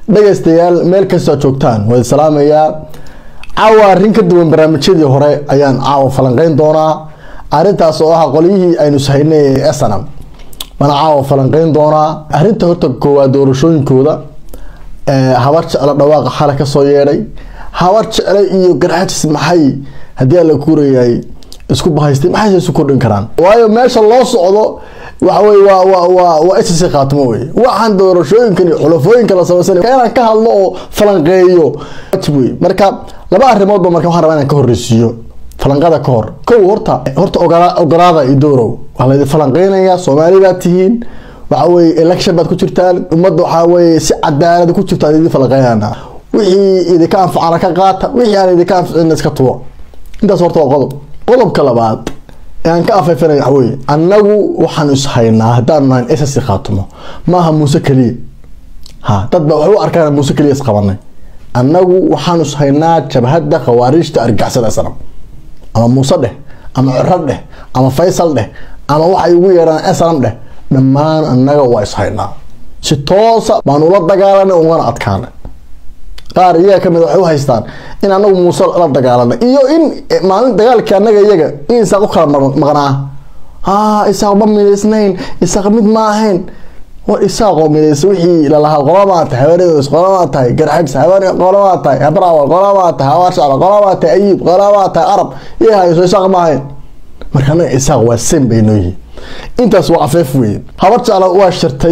dhegaystayaal meel kastoo joogtaan waa salaamayaa caawa arrin ka duwan barnaamijyadii hore ayaan caawa falanqeyn doonaa arrintaas oo ah qolyihii aynu sahaynay ee snam bana caawa falanqeyn doonaa arrinta horta koowaad doorashooyinkooda habar jeclo dhawaaqa xale kasoo yeedhay habar jecle iyo garxajis maxay haddii alla kuurayahay isku bahaystay maxayse isu kordhin karaan waayo meesha loo socdo waxawey waa waa waa waa ss khaatimo wey waxaan doorashooyinkan iyo xulafooyinka la samaysanay inaan ka hadlo oo falanqeeyo wajib wey marka laba arrimoodba marka waxaan rabaa inaan ka horreysiiyo falanqada ka hor kow horta horta ogolaada iyo doorow waa laydin falanqeynaya soomaali baad tihiin waxa weye election baad ku jirtaan ummadda waxaa weye si cadaalad ku jirta idin falanqeynana wixii idinka anfacana ka qaata wixii aan idinka anficina iska tuwo intaas horta waa qodob qodobka labaad ee aan ka afeefanay waxa weye annagu waxaan ishaynaa haddaanu nahayn ss khaatimo maaha muuse keliya ha dad baa waxay u arkaan muuse keliya isqabanay annagu waxaan ishaynaa jabhadda khawaarijta argixisada snam ama muuse dheh ama ciro dheh ama faysal dheh ama waxay ugu yeedhaan snam dheh dhammaan annaga waa ishaynaa si toosa baan ula dagaalanay ugana adkaanay qaar iyaga kamid waxay u haystaan in anagu muuse la dagaalanay iyo in maalin dagaalkii anaga iyaga in isaaq u kala maqnaa ha isaaq ma midaysnayn isaaq mid ma ahayn war isaaqoo midaysa wixii lalahaa qolamaa tahay habaredos qolamaa tahay garxajs habare qolamaa tahay habraawal qolamaa tahay habaar shacba qolamaa tahay ayib qolamaa tahay arab iyo hayso isaaq ma ahayn marka anaga isaaq waa sen bay noo yihiin intaas waa afeef weeye habar jecla waa shirtay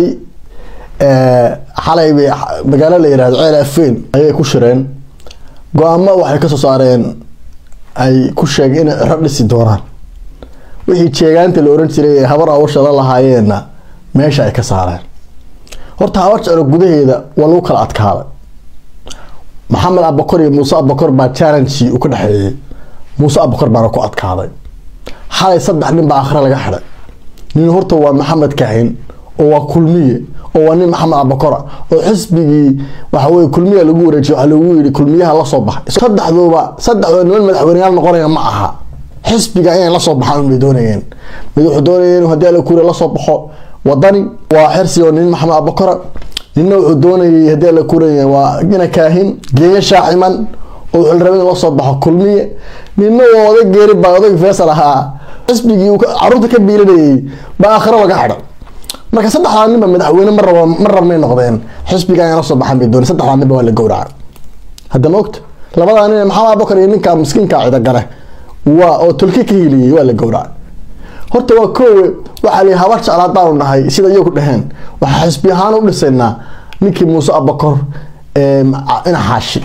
xalay bay magaalo la yirahdo ceel afeen ayay ku shireen go-aamo waxay kasoo saareen ay ku sheegeen inay ciro dhisi doonaan wixii jeegaanta la oran jiray ee habar awasha la lahaayeenna meesha ay ka saareen horta habar jeclo gudaheeda waa lagu kala adkaaday maxamed abakor iyo muuse abakor baa challenge u ka dhexeeyey muuse abakor baana ku adkaaday xalay saddex nin baa akhre laga xidhay nin horta waa maxamed kahin oo waa kulmiye oo waa nin maxamed abakora oo xisbigii waxaweye kulmiya lagu wareejiy waaa lagu yii kulmiyaha lasoo baxay saddexduuba saddexdooda niman madaxweyneyaal noqonaya ma aha xisbiga inay lasoo baxaan unbay doonayeen mid wuxuu doonaya inuu hadii ala kuure lasoo baxo wadani waa xirsi oo nin maxamed abakora ninna wuxuu doonayay hadii ala kuuraya waa ina kaahin geeyo shaaciman oo wuxuu rabay in lasoo baxo kulmiye ninna waa oday geeri baa oday faysal ahaa xisbigii caruurta ka biilinayay baa aakhiro laga xidhay marka saddexdaa ninba madaxweyne ma rab ma rabmay noqdeen xisbiga in la soo baxan bay doon saddexdaa ninba waa la gowraca hadda ma ogta labadaa nin maxamed abakar iyo ninka miskiinka cidagale waa oo tolki ka hiliyey waa la gowraca horta waa koowe waxaa la habar jecla haddaanu nahay sida iyagu dhaheen waxaa xisbi ahaan u dhisaynaa ninkii muuse abakor ina xaashi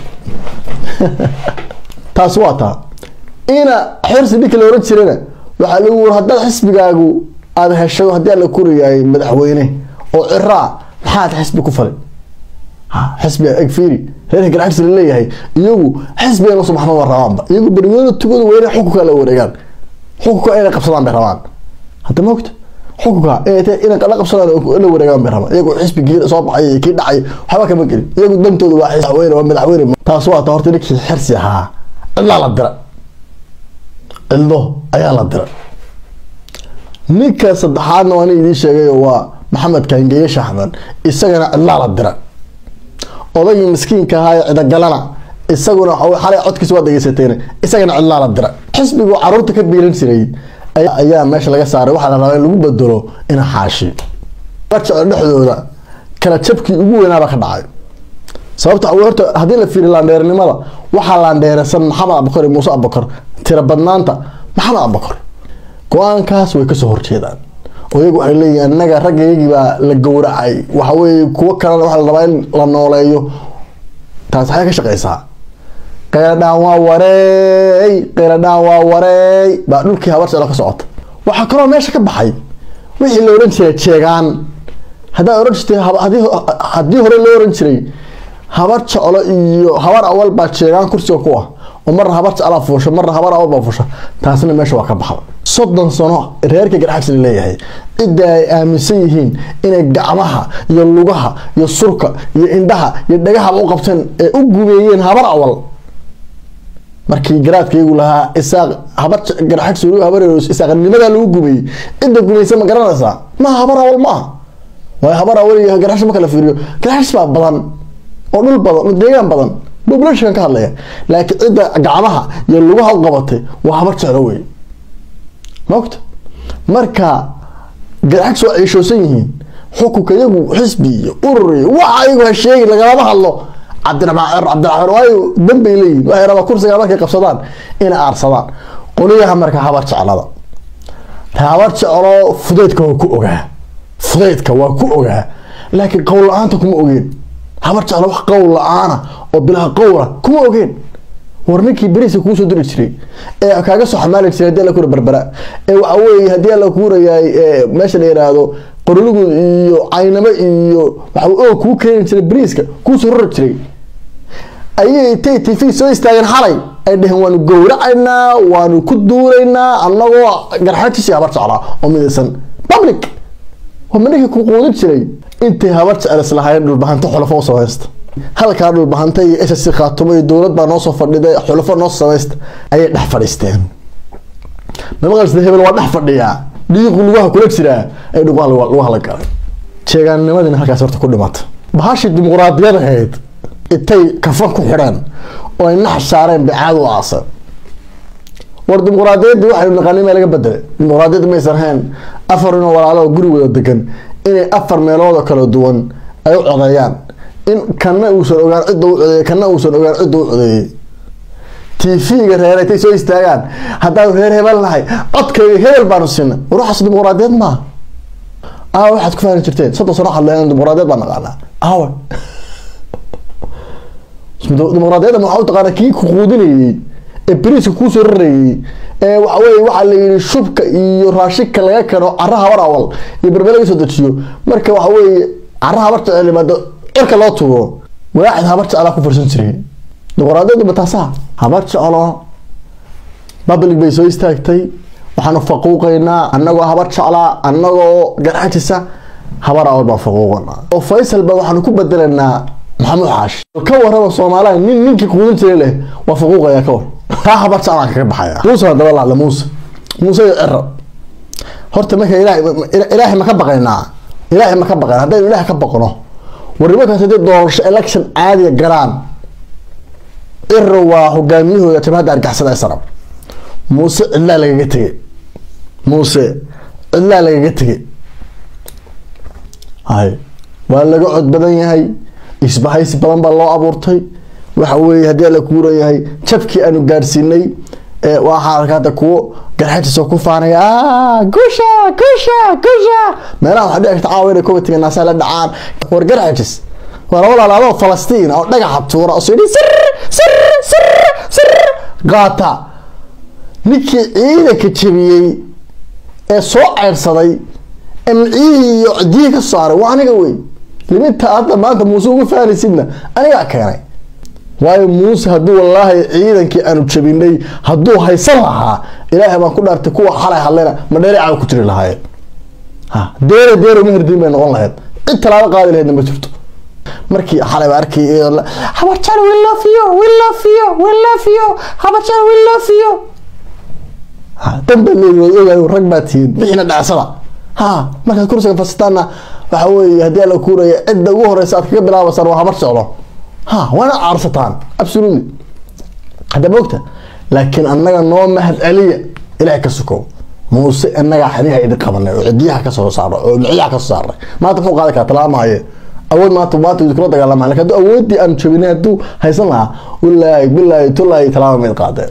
taas waa taa ina xirsi ninka la oran jirana waxaa lagu wuri haddaad xisbigaagu aada hesho haddii ala kuriyahay madaxweyne oo ciraa maxaad xisbi ku falay xisbi egfiri reerka garxajis laleeyahay iyagu xisbiga la subaxma ma rabaanba iyagu bermooda tugooda weyne xukunka la wareegaan xukunka inay qabsadaan bay rabaan hadda ma ogta xukunka inay la qabsadaan la wareegaan bay rabaan iyagu xisbigii soo baxay kii dhacay waxba kama gelin iyagu dantooda waa madaxweyne waa madaxweyne taas waa ta horta ninkii xirsi ahaa cidlaa la dira cidlo ayaa la dira ninka saddexaadna waa nin idiin sheegay waa maxamed kaangeeye shaxman isagana cidlaa la dira odaygii miskiinka ahaa ee cidagalana isaguna xalay codkiisa waa dhegeysateen isagana cidlaa la dira xisbigu caruurta ka biilan jiray ayaa meesha laga saaray waxaa la rabaa in lagu bedelo ina xaashi barjeclo dhexdooda kala jabkii ugu weynaaba ka dhacay sababta horta haddii la fiiriyo laandheernimada waxaa laandheerasan maxamed abakor iyo muuse abakor tira badnaanta maxamed abakor go-aankaas way kasoo horjeedaan oo iyagu waxay leeyihin annaga raggaygii baa la gowracay waxaweye kuwo kalena waxaa la rabaa in la nooleeyo taas waxay ka shaqeysaa qayladhaan waa wareey qayladhaan waa wareey baa dhulkii habar jeclo ka socota waxaa kaloo meesha ka baxay wixii la ohan jiray jeegaan haddaa ohan jirtay haddii hore loo ohan jiray habar jeclo iyo habar awal baa jeegaan kursiga ku ah oo marna habar jeclaa fuusha marna habar awal baa fuusha taasna meesha waa ka baxda soddon sano reerka garxajs la leeyahay cidda ay aaminsan yihiin inay gacmaha iyo lugaha iyo surka iyo indhaha iyo dhagahaba u qabteen ee u gumeeyeen habar awal markii garaadkaygu lahaa isaaq habar garxajs habar isaaqnimadaa lagu gumeeyey cidda gumaysa ma garanaysaa maaha habar awal ma aha waayo habar awal iyo garxajs marka la fiiriyo garxajs baa badan oo dhul badan oo deegaan badan populationkan ka hadlaya laakiin cidda gacmaha iyo lugaha u qabatay waa habar jeclo wey maogta marka garxagsi waa ciishoosan yihiin xukunka iyagu xisbi iyo urur iyo waxa iyagu ha sheegi lagalama hadlo cabdiraxmaan cabdiraxmaan waayo danbay leeyihin waxay rabaa kursiga markay qabsadaan inay aarsadaan qoliyaha marka habar jeclada habar jeclo fudeydka waa ku ogaa fudeydka waa ku ogaa laakiin qowl la-aanta kuma ogeen habar jeclo wax qowl la-aana oo bilaha qowla kuma ogeen war ninkii beriska kuusoo diri jiray ee kaaga soo xamaali jiray hadii alla kura berbera ee waxa weeye haddii alla kuurayaay meesha la yiraahdo qoroligu iyo caynamo iyo waxa oo kuu keeni jiray beriiska kuusoo rori jiray ayay tay t v soo istaageen xalay ay dheheen waanu gowracaynaa waanu ku duulaynaa annagoo garxajisi habar jeclaa oo midaysan public waa maninkii ku quudin jiray intay habar jecel islahaayeen dhulbahanta xulafo usoo haysta halkaa dhulbahanta iyo ss khaatumo iyo dowlad baa noosoo fadhiday xulafo noo samaysta ayay dhex fadhiisteen mamaqalsida hebel waa dhex fadhiyaa dhiiqu lugaha kula jiraa ay dhugaha lugaha la galay jeegaannimadiina halkaas horta ku dhimata bahashii dimuqraadiyad ahayd intay kafan ku xidheen oo ay nax saareen bicaad u aasan war dimuqraadiyaddii waxaynu naqaanay maa laga bedelay dimuqraadiyadda maysan ahayn afar inoo walaalo oo guri wada degan inay afar meelood oo kala duwan ay u codeeyaan in kana uusan ogaan cidda u codeeyey kana uusan ogaan cidda u codeeyey tv-ga reer intay soo istaagaan haddaanu reer hebel nahay codkayga hebel baanu siinay war waxaas dimuqraadiyad maaha aawa waxaad ku fahmi jirteen soddon sano hadleen dimuqraadiyad baan naqaanaa aawa dimuqraadiyadda waxaa u taqaana kii ku quudinayey ee beriiska kuusoo rarayey ee waxa weye waxaa la yidhi shubka iyo raashinka laga keno cara habar awal iyo berbe laga soo dejiyo marka waxa weeye cara habar jecel yimaado cirka loo tuuro waaxid habar jeclaa ku farsan jiray dimuqraadiyaddu mataasaha habar jeclo public bay soo istaagtay waxaanu faquuqaynaa annagoo habar jeclaa annagoo garxajisa habar awal baan faquuqanaa oo faysal ba waxaanu ku bedelaynaa maxamuud xaashi ka warraba soomaaliya nin ninkii quudin jiray leh waa faquuqaya ka war taa habar jeclaan kaga baxaya muuse hadaba lahadla muuse muuse iyo ciro horta marka ilahay ilaahay ma ka baqaynaa ilaahay ma ka baqayn haddaynu ilaahay ka baqno war nimankaas haddii doorasho election caadiga galaan ciro waa hogaamiyahooda jabhadda argaxsada ee sarab muuse cidlaa lagaga tegay muuse cidlaa lagaga tegay hay waa laga cod badan yahay isbahaysi badan baa loo abuurtay waxa weeye haddii alla kuurayahay jabkii aanu gaadhsiinay waxaa arka hadda kuwo garxajisoo ku faanaya gusha gusha gusha meelaha waxaa dhici karta caawa inay comitiga naasaa la dhacaan war garxajis war walaalaadoo falastiin oo dhagaxa tuura oo yidhi sir sir sir sir qaata ninkii ciidanka jabiyey ee soo ceyrsaday ee miciyihii iyo cidiyihii ka saaray waa aniga wey liminta hadda maanta muuse ugu faanaysidna anigaa keenay waayo muuse hadduu wallaahi ciidankii aanu jabinay hadduu haysan lahaa ilaahay baan ku dhaartay kuwa xalay hadlayna ma dheereeca ku jiri lahaayeen ha deere deere mahirdiin bay noqon lahayd cid talaabo qaadi lahaydna ma jirto markii xalay baa arkay habarjaan we love you we love you we love you habarjaan we love you danba leeyihin ogaay rag baa tihiin bixiina dhacsada ha markaad kursiga fasitaanna waxa weeye haddii alla kuuraya cidda ugu horeysa aad kaga bilaabaysaan waa habar socdo ha waana caarsataan absolutely hadda mogta laakiin annaga noo mahad celiya ilahay ka sukow muuse inagaa xaniha idin qabanay oo cidiyaha kasoo saaray oo miciyaha kasoo saaray maanta muxuu qaadi karaa talaamaaye awood maanta maanta idinkula dagaalama lakin hadduu awoodii aan jabinay hadduu haysan lahaa wallaahi bilaahi tullaahi talaama mayd qaadeen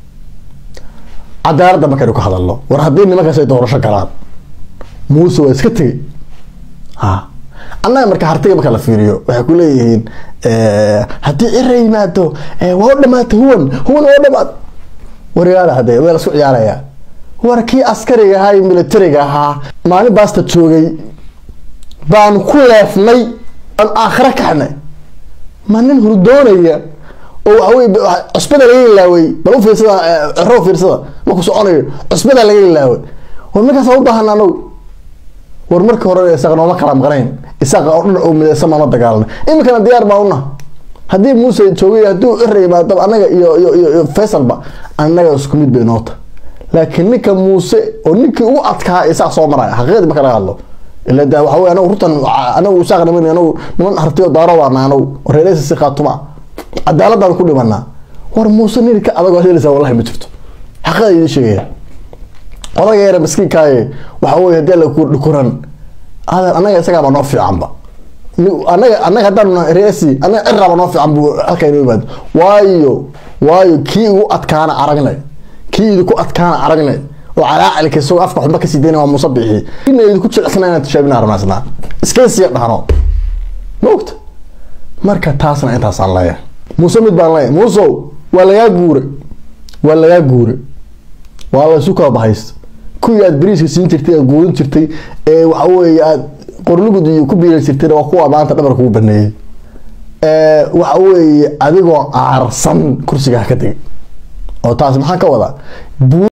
cadaaladda markaynu ka hadalno war haddii nimankaas ay doorasho galaan muuse waa iska tegey ha annaga marka hartiga marka la fiiriyo waxay ku leeyihiin haddii cira yimaado waa u dhamaata huwan huwan waa u dhamaat waryaala hadee waa lasku ciyaarayaa war kii askariga ahaa iyo militariga ahaa maalin baasta joogay baanu ku leefnay aan aakhira kaxnay ma nin hurdoonaya oo waxawey cusbada laga ilaaway bal u fiirsada ciro fiirsada markuu soconayo cusbada laga ilaaway war markaas waa u baahan anagu war marka hore isaga nooma kala maqnayn isaga oo dhan oo midaysan maama dagaalna iminkana diyaar baa una haddii muuse joogay hadduu cira yimaado annaga iyo iyo iyo faysalba annaga isku mid bay noota laakiin ninka muuse oo ninkii ugu adkaa isaga soo maraya xaqiiqadii marka laga hadlo ila de waxa wey anagu runtan anagu isaaq niman anagu niman hartiyo daaro waana anagu reereysa si khaatuma cadaaladaan ku dhimanaa war muuse niri ka adag oo helaysaa wallahi ma jirto xaqada idin sheegaya odaga yare maskiinkaaye waxa wey hadii la dhukuran adan anaga isagaaba noo fiicanba anaga anaga haddaan reesi anaga ciraba noo fiican bu halkaa inoo yimaado waayo waayo kii igu adkaana aragnay kii idinku adkaana aragnay oo calaacalka isagoo afka xubno kasii dayna waa muuse bixi ina idinku jilicsana inaan tishaabina rabnaasnaa iskaysiya dhahno ma ogta marka taasna intaasaan leeyahay muuse mid baan leeyahay muusow waa lagaa guure waa lagaa guure waa la isu kala bahaysta kuwii aad bariiska siin jirtay aad guurin jirtay ee waxa weeye aad qorlugud iyo ku biiran jirtayna waa kuwa maanta dhabar kugu baneeyey waxa weeye adigoo aarsan kursiga ha ka tegay oo taas maxaan ka wadaa